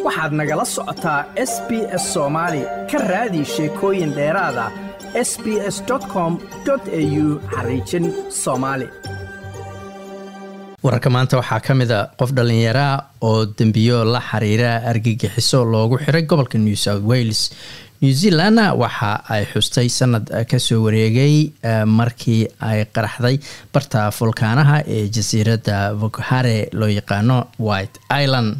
waxaad nagala socotaa s b s soomaali ka raadi sheekooyin dheeraada s b s com au xariijin soomaali wararka maanta waxaa ka mid a qof dhallinyaraa oo dembiyo la xiriira argagixiso loogu xiray gobolka new south wales new zealandna waxa ay xustay sanad kasoo wareegay markii ay qaraxday barta fulkaanaha ee jasiiradda vokhare loo yaqaano white island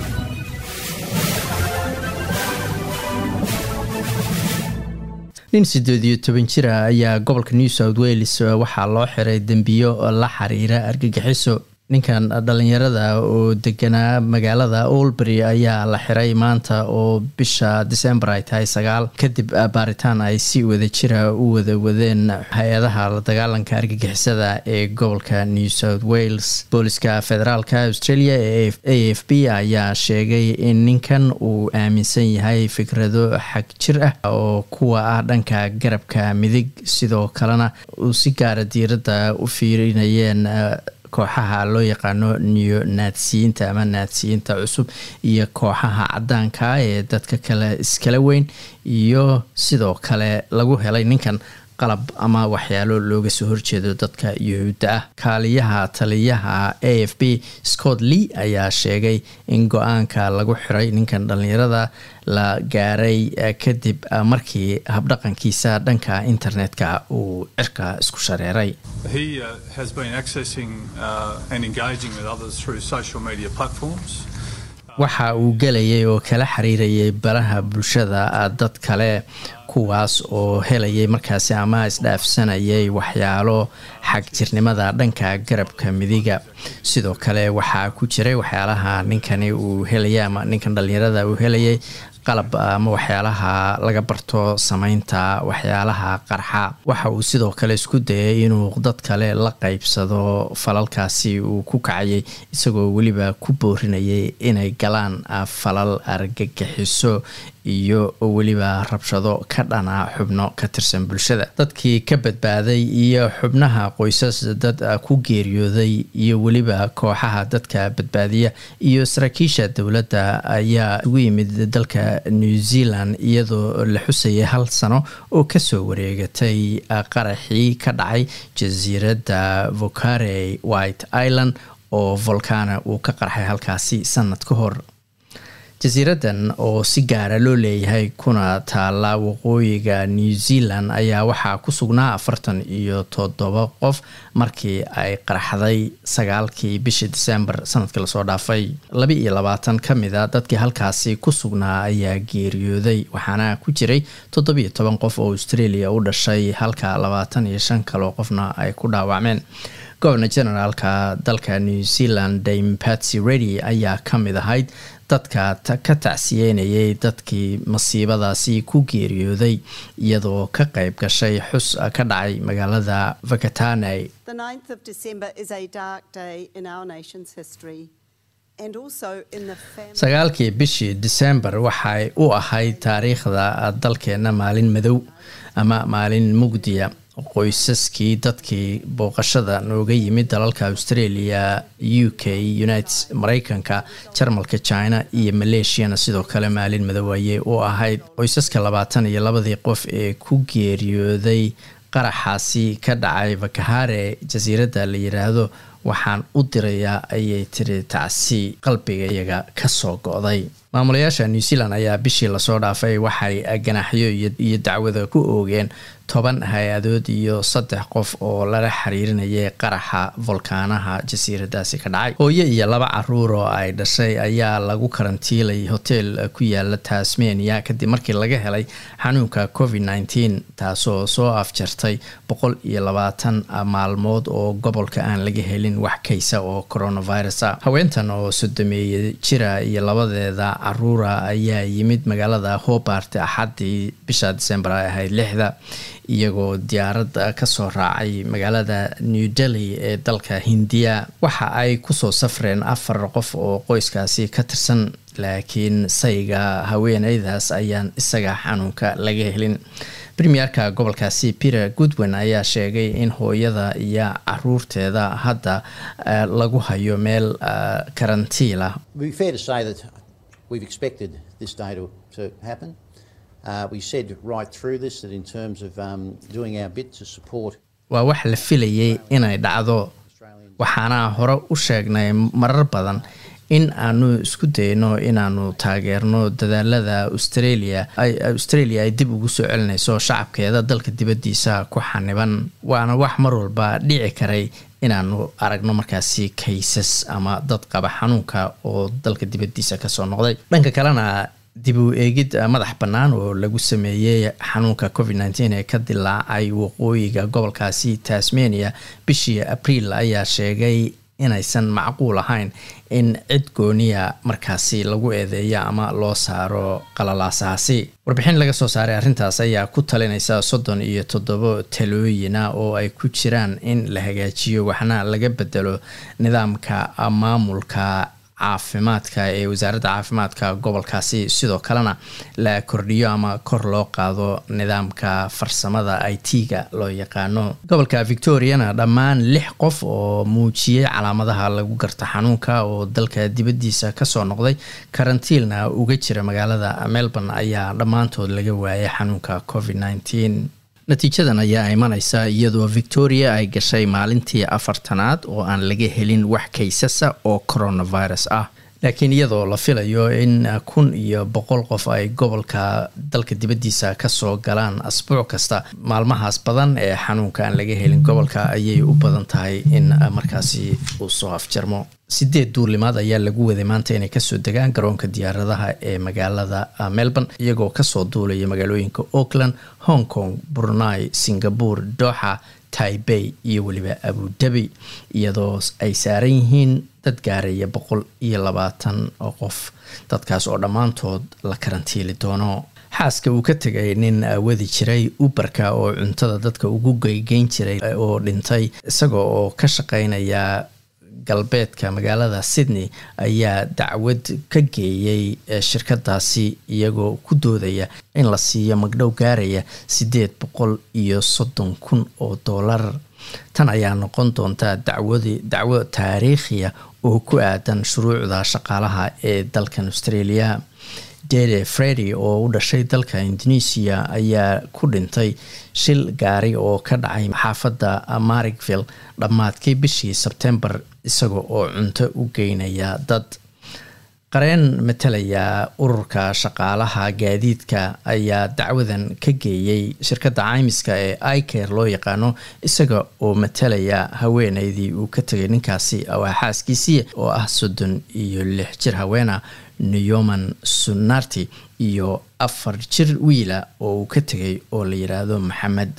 nin siddeed iyo toban jira ayaa gobolka new south wales waxaa loo xiray dembiyo la xiriira argagixiso ninkan dhallinyarada oo deganaa magaalada olbury ayaa la xiray maanta oo bisha december ay tahay sagaal kadib baaritaan ay si wada jira u wada wadeen hay-adaha la dagaalanka argagixisada ee gobolka new south wales booliska federaalka australia ee a f b ayaa sheegay in ninkan uu aaminsan yahay fikrado xag jir ah oo kuwa ah dhanka garabka midig sidoo kalena uu si gaara diiradda u fiirinayeen kooxaha loo yaqaano neo naadsiyiinta ama naadsiyiinta cusub iyo kooxaha cadaanka ee dadka kale iskala weyn iyo sidoo kale lagu helay ninkan qalab ama waxyaalo looga soo horjeedo dadka yuhuudda ah kaaliyaha taliyaha a f b scott lee ayaa sheegay in go-aanka lagu xiray ninkan dhallinyarada la gaaray kadib markii habdhaqankiisa dhanka internetka uu cirka isku shareeray waxa uu gelayay oo kala xiriirayay baraha bulshada dad kale kuwaas oo helayay markaasi ama isdhaafsanayay waxyaalo xag jirnimada dhanka garabka midiga sidoo kale waxaa ku jiray waxyaalaha ninkani uu helayay ama ninkan dhallinyarada uu helayay qalab ama waxyaalaha laga barto sameynta waxyaalaha qarxa waxa uu sidoo kale isku dayay inuu dad kale la qeybsado falalkaasi uu ku kacayay isagoo weliba ku boorinayay inay galaan falal argagixiso iyo weliba rabshado ka dhana xubno ka tirsan bulshada dadkii ka badbaaday iyo xubnaha qoysas dad ku geeriyooday iyo weliba kooxaha dadka badbaadiya iyo saraakiisha dowladda ayaa ugu yimid dalka new zealand iyadoo la xusayay hal sano oo kasoo wareegatay qaraxii ka dhacay jasiiradda vokhare white island oo volcana uu ka qarxay halkaasi sanad ka hor jasiiradan oo si gaara loo leeyahay kuna taala waqooyiga new zealand ayaa waxaa ku sugnaa afartan iyo toddoba qof markii ay qaraxday sagaalkii bishii december sanadkii lasoo dhaafay laba iyo labaatan ka mid a dadkii halkaasi ku sugnaa ayaa geeriyooday waxaana ku jiray toddobiyo toban qof oo australia u dhashay halka labaatan iyo shan kaloo qofna ay ku dhaawacmeen gobernor generaalka dalka new zealand dame patsy redy ayaa ka mid ahayd dadka ka tacsiyeynayay dadkii masiibadaasi ku geeriyooday iyadoo ka qayb gashay xus ka dhacay magaalada vakatane sagaalkii bishii december waxay u ahayd taariikhda dalkeena maalin madow ama maalin mugdiya qoysaskii dadkii booqashada nooga yimid dalalka australia u k united mareykanka jarmalka china iyo maleeshiyana sidoo kale maalin madow ayay u ahayd qoysaska labaatan iyo labadii qof ee ku geeriyooday qaraxaasi ka dhacay vakahare jasiiradda la yiraahdo waxaan u dirayaa ayay tiri tacsi qalbiga iyaga kasoo go-day maamulayaasha new zealand ayaa bishii lasoo dhaafay waxay ganaaxyo iyo dacwada ku oogeen toban hay-adood iyo saddex qof oo lala xiriirinayay qaraxa volkaanaha jasiiradaasi ka dhacay hooyo iyo laba caruur oo ay dhashay ayaa lagu karantiilay hotel ku yaala tasmania kadib markii laga helay xanuunka covid nneteen taasoo soo afjartay boqol iyo labaatan maalmood oo gobolka aan laga helin wax kaysa oo coronavirus a haweentan oo sodomeeye jira iyo labadeeda caruura ayaa yimid magaalada hobart axaddii bisha december ay ahayd lixda iyagoo diyaarad kasoo raacay magaalada new delhi ee dalka hindiya waxa ay kusoo safreen afar qof oo qoyskaasi ka tirsan laakiin sayga haweeneydaas ayaan isaga xanuunka laga helin premierka gobolkaasi peter goodwin ayaa sheegay in hooyada iyo caruurteeda hadda lagu hayo meel karantiila we've expected this day to, to happen. Uh, we said right through this that in terms of um, doing our bit to support waa wax la filayay inay dhacdo waxaana hore u sheegnay marar badan in aanu isku dayno inaanu taageerno dadaalada australia australia ay dib ugu soo celinayso shacabkeeda dalka dibaddiisa ku xaniban waana wax mar walba dhici karay inaanu aragno markaasi kaysas ama dad qaba xanuunka oo dalka dibaddiisa kasoo noqday dhanka kalena dib u eegid madax bannaan oo lagu sameeyey xanuunka covid nteen ee ka dilaacay waqooyiga gobolkaasi tasmania bishii abriil ayaa sheegay inaysan macquul ahayn in cid gooniya markaasi lagu eedeeyo ama loo saaro qalalaasaasi warbixin laga soo saaray arrintaas ayaa ku talinaysa soddon iyo toddobo talooyina oo ay ku jiraan in la hagaajiyo waxna laga bedelo nidaamka maamulka caafimaadka ee wasaaradda caafimaadka gobolkaasi sidoo kalena la kordhiyo ama kor loo qaado nidaamka farsamada i t-ga loo yaqaano gobolka victoriana dhammaan lix qof oo muujiyey calaamadaha lagu garto xanuunka oo dalka dibaddiisa kasoo noqday karantiilna uga jira magaalada melbourne ayaa dhammaantood laga waayay xanuunka covid nteen natiijadan ayaa imaneysa iyadoo victoria ay gashay maalintii afartanaad oo aan laga helin wax kaysasa oo coronavirus ah laakiin iyadoo la filayo in kun iyo boqol qof ay gobolka dalka dibaddiisa kasoo galaan asbuuc kasta maalmahaas badan ee xanuunka aan laga helin gobolka ayay u badan tahay in markaasi uu soo afjarmo sideed duulimaad ayaa lagu waday maanta inay kasoo degaan garoonka diyaaradaha ee magaalada melbourne iyagoo kasoo duulaya magaalooyinka auckland hong kong brunei singapore doxa taibey iyo weliba abudabi iyadoo ay saaran yihiin dad gaaraya boqol iyo labaatan oo qof dadkaas oo dhammaantood la karantiili doono xaaska uu ka tegay nin wadi jiray uberka oo cuntada dadka ugu geygeyn jiray oo dhintay isaga oo ka shaqeynaya galbeedka magaalada sydney ayaa dacwad ka geeyey shirkadaasi iyagoo ku doodaya in la siiyo magdhow gaaraya siddeed boqol iyo soddon kun oo dollar tan ayaa noqon doonta dacwadi dacwo taariikhiya oo ku aadan shuruucda shaqaalaha ee dalkan australia dede fredi oo u dhashay dalka indonesia ayaa ku dhintay shil gaari oo ka dhacay xaafadda marigville dhammaadkii bishii sebtembar isaga oo cunto u geynaya dad qareen matalaya ururka shaqaalaha gaadiidka ayaa dacwadan ka geeyey shirkadda caymiska ee iker loo yaqaano isaga oo matalaya haweeneydii uu ka tegay ninkaasi waa xaaskiisii oo ah soddon iyo lix jir haweena neyoman sunarti iyo afar jir wiila oo uu ka tegay oo la yidhaahdo maxamed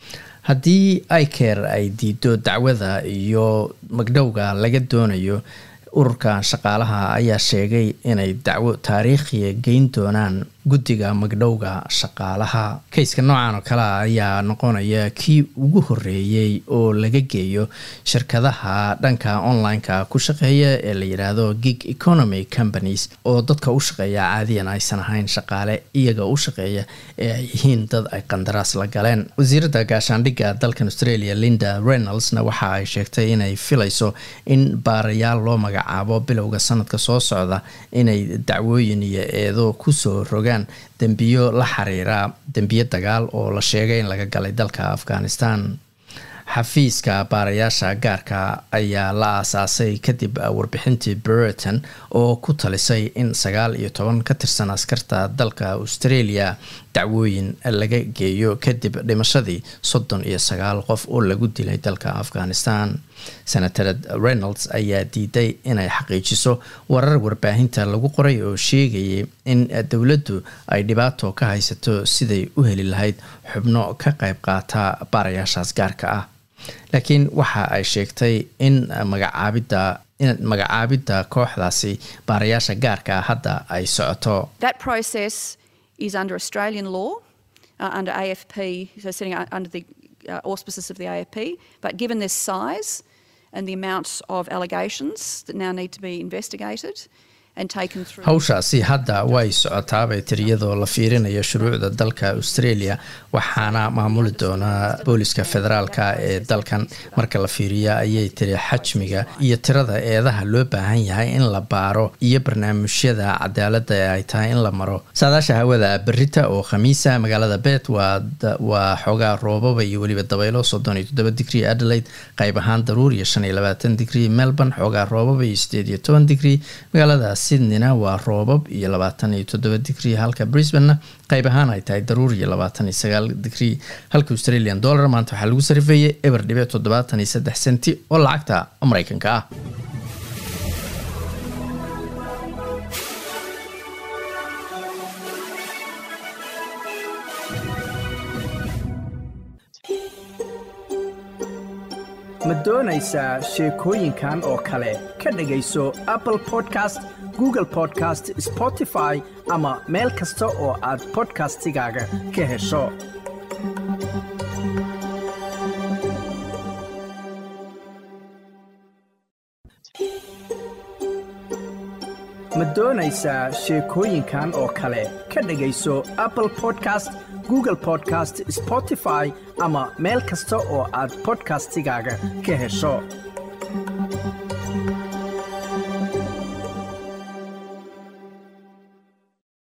haddii iker ay diido dacwada iyo magdhowga laga doonayo ururka shaqaalaha ayaa sheegay inay dacwo taariikhiya geyn doonaan guddiga magdhowga shaqaalaha kayska noocan oo kale a ayaa noqonaya kii ugu horeeyey oo laga geeyo shirkadaha dhanka online-ka ku shaqeeya ee la yidhaahdo gig economy companies oo dadka u shaqeeya caadiyan aysan ahayn shaqaale iyaga u shaqeeya ee ay yihiin dad ay qandaraas la galeen wasiiradda gaashaandhigga dalkan australia linda reynoldsna waxa ay sheegtay inay filayso in baarayaal loo magacaabo bilowga sanadka soo socda inay dacwooyin iyo eedo kusoo rogaan dembiyo la xiriira dembiyo dagaal oo la sheegay in laga galay dalka afghanistan xafiiska baarayaasha gaarka ayaa la aasaasay kadib warbixintii brereton oo ku talisay in sagaal iyo toban ka tirsan askarta dalka australia dacwooyin laga geeyo kadib dhimashadii soddon iyo sagaal qof oo lagu dilay dalka afghanistan senator reynolds ayaa diiday inay xaqiijiso warar warbaahinta lagu qoray oo sheegayay in dowladdu ay dhibaato ka haysato siday u heli lahayd xubno ka qayb qaata baarayaashaas gaarka ah laakiin waxa ay sheegtay in magacaabidda in magacaabidda kooxdaasi baarayaasha gaarka ah hadda ay socoto is under Australian law, uh, under AFP, so sitting under the uh, auspices of the AFP. But given this size and the amount of allegations that now need to be investigated, and taken through. hawshaasi hadda way socotaabay tiriyadoo la fiirinayo shuruucda dalka australia waxaana maamuli doonaa booliska federaalka ee dalkan marka la fiiriya ayay tiri xajmiga iyo tirada eedaha loo baahan yahay in la baaro iyo barnaamijyada cadaalada ee ay tahay in la maro saadaasha hawada berita oo khamiisa magaalada bet waa xoogaa roobaba iyo weliba dabaylo soddon iyo toddoba digrie adelaide qayb ahaan daruur iyo shan iyo labaatan digrie melbourne xoogaa roobaba iyo sideed iyo toban digrie magaalada sydneyna waa roobab iyo labaatan iyo toddoba digrie halka brisbanena qayb ahaan ay tahay daruur iyo labaatan iyo sagaal digrie halka australian dollar maanta waxaa lagu sarifeeyey eber dhibic toddobaatan iyo saddex senti oo lacagta mareykanka ah ma doonaysaa sheekooyinkan oo kale ka dhegayso apple podcast google podcast spotify ama meel kasta oo aad bodkastigaaga ka hesho ma doonaysaa sheekooyinkan oo kale ka dhegayso apple podcast google podcast spotify ama meel kasta oo aad bodkastigaaga ka hesho